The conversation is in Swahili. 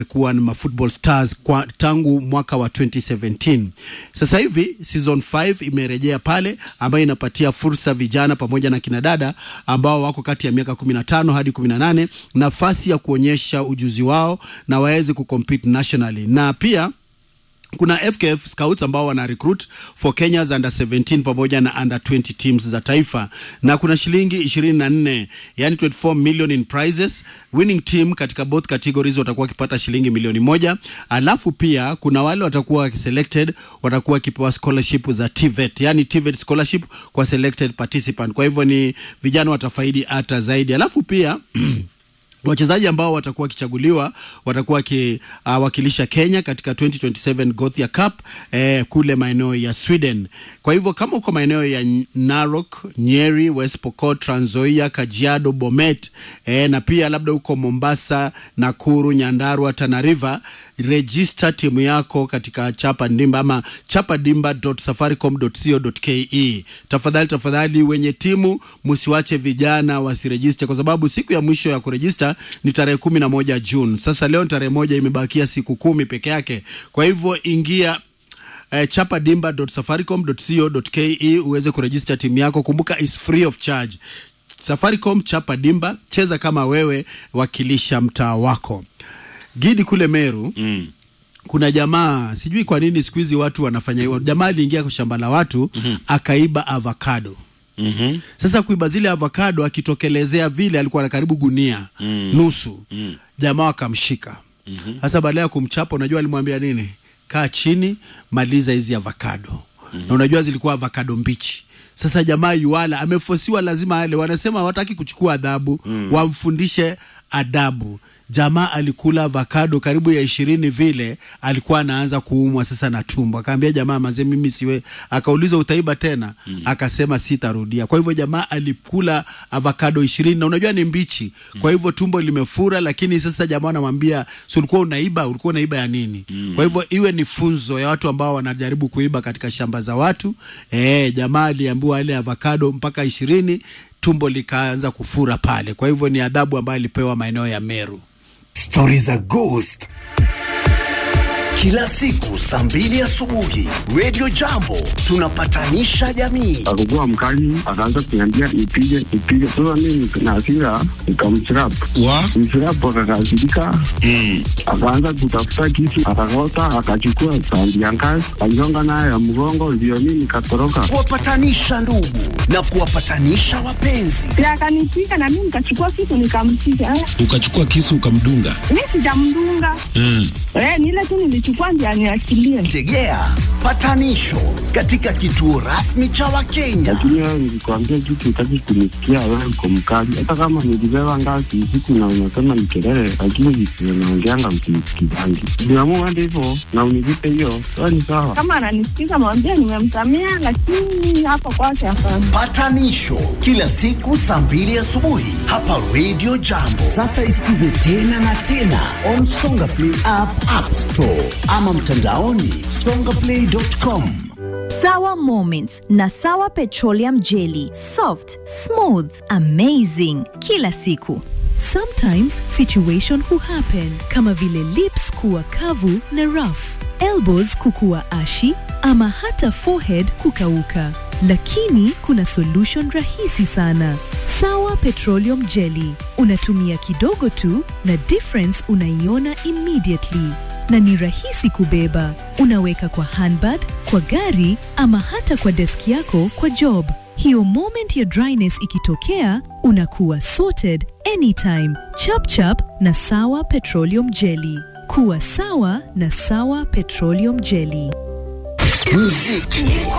kuwa na football stars kwa tangu mwaka wa 2017. Sasa hivi season 5 imerejea pale, ambayo inapatia fursa vijana pamoja na kinadada ambao wako kati ya miaka 15 hadi 18 nafasi ya kuonyesha ujuzi wao na waweze kucompete nationally na pia kuna FKF Scouts ambao wana recruit for Kenya's under 17 pamoja na under 20 teams za taifa, na kuna shilingi 24 yani 24 million in prizes. Winning team katika both categories watakuwa wakipata shilingi milioni moja, alafu pia kuna wale watakuwa selected watakuwa wakipewa scholarship za TVET, yani TVET scholarship kwa selected participant. Kwa hivyo ni vijana watafaidi hata zaidi, alafu pia wachezaji ambao watakuwa wakichaguliwa watakuwa wakiwakilisha uh, Kenya katika 2027 Gothia Cup eh, kule maeneo ya Sweden. Kwa hivyo kama uko maeneo ya Narok, Nyeri, West Pokot, Trans Nzoia, Kajiado, Bomet eh, na pia labda uko Mombasa, Nakuru, Nyandarua, Tana River, register timu yako katika Chapa Dimba ama chapadimba.safaricom.co.ke. Tafadhali tafadhali, wenye timu msiwache vijana wasirejiste, kwa sababu siku ya mwisho ya kurejista ni tarehe kumi na moja Juni. Sasa leo tarehe moja, imebakia siku kumi peke yake. Kwa hivyo ingia eh, chapadimba.safaricom.co.ke uweze kurejista timu yako. Kumbuka is free of charge. Safaricom Chapa Dimba, cheza kama wewe, wakilisha mtaa wako. Gidi kule Meru Mm. kuna jamaa sijui kwa nini siku hizi watu wanafanya hivyo. Jamaa aliingia kwa shamba la watu akaiba avocado. Mhm. Sasa kuiba zile avocado, akitokelezea vile alikuwa na karibu gunia nusu. Jamaa akamshika. Sasa baada ya kumchapa, unajua alimwambia nini? Kaa chini, maliza hizi avocado. Na unajua zilikuwa avocado mbichi. Sasa jamaa yuala amefosiwa, lazima ale. Wanasema hawataki kuchukua adhabu, wamfundishe adabu. Jamaa alikula avocado karibu ya ishirini vile, alikuwa anaanza kuumwa sasa na tumbo. Akaambia jamaa, mazee, mimi siwe. Akauliza utaiba tena? Akasema sitarudia. Kwa hivyo jamaa alikula avocado ishirini na unajua ni mbichi, kwa hivyo tumbo limefura. Lakini sasa jamaa anamwambia si ulikuwa unaiba, ulikuwa unaiba ya nini? Kwa hivyo iwe ni funzo ya watu ambao wanajaribu kuiba katika shamba za watu. Eh, jamaa aliambiwa ile avocado mpaka ishirini tumbo likaanza kufura pale. Kwa hivyo ni adhabu ambayo alipewa maeneo ya Meru. Stori za Ghost kila siku saa mbili asubuhi Radio Jambo tunapatanisha jamii. akakuwa mkali, akaanza kuniambia nipige nipige. Sasa mimi na hasira nikamchirap Wa? mchirap, akakasirika akaanza kutafuta kisu, akakota, akachukua sandi ya ngazi aligonga nayo ya mgongo, ndio mimi nikatoroka. Kuwapatanisha ndugu na kuwapatanisha wapenzi. na akanipiga na mimi nikachukua kitu nikampiga. Eh, Ukachukua kisu ukamdunga. Mi sijamdunga Mm. eh, ni ile tu nilichukua ndio aniachilie. Tegea patanisho katika kituo rasmi cha Wakenya. Lakini wewe nilikwambia kitu, utaki kunisikia. Wewe uko mkali, hata kama nilibeba ngazi usiku na unasema ni kelele, lakini visivyo naongeanga msinisikizangi. Niamua hadi hivyo na unilipe hiyo, wewe ni sawa. Kama ananisikiza mwambie nimemsamea, lakini hapo kwake hapana. Patanisho kila siku saa mbili asubuhi hapa Radio Jambo. Sasa isikize tena na tena on Songa Play app, App Store ama mtandaoni songaplay.com. Sawa Moments na Sawa Petroleum Jelly. Soft, smooth, amazing. Kila siku. Sometimes situation huhappen kama vile lips kuwa kavu na rough, elbows kukuwa ashi ama hata forehead kukauka. Lakini kuna solution rahisi sana. Sawa Petroleum Jelly. Unatumia kidogo tu na difference unaiona immediately na ni rahisi kubeba. Unaweka kwa handbag, kwa gari ama hata kwa deski yako kwa job. Hiyo moment ya dryness ikitokea, unakuwa sorted anytime. Chap chap na Sawa Petroleum Jelly. Kuwa sawa na Sawa Petroleum Jelly. Muziki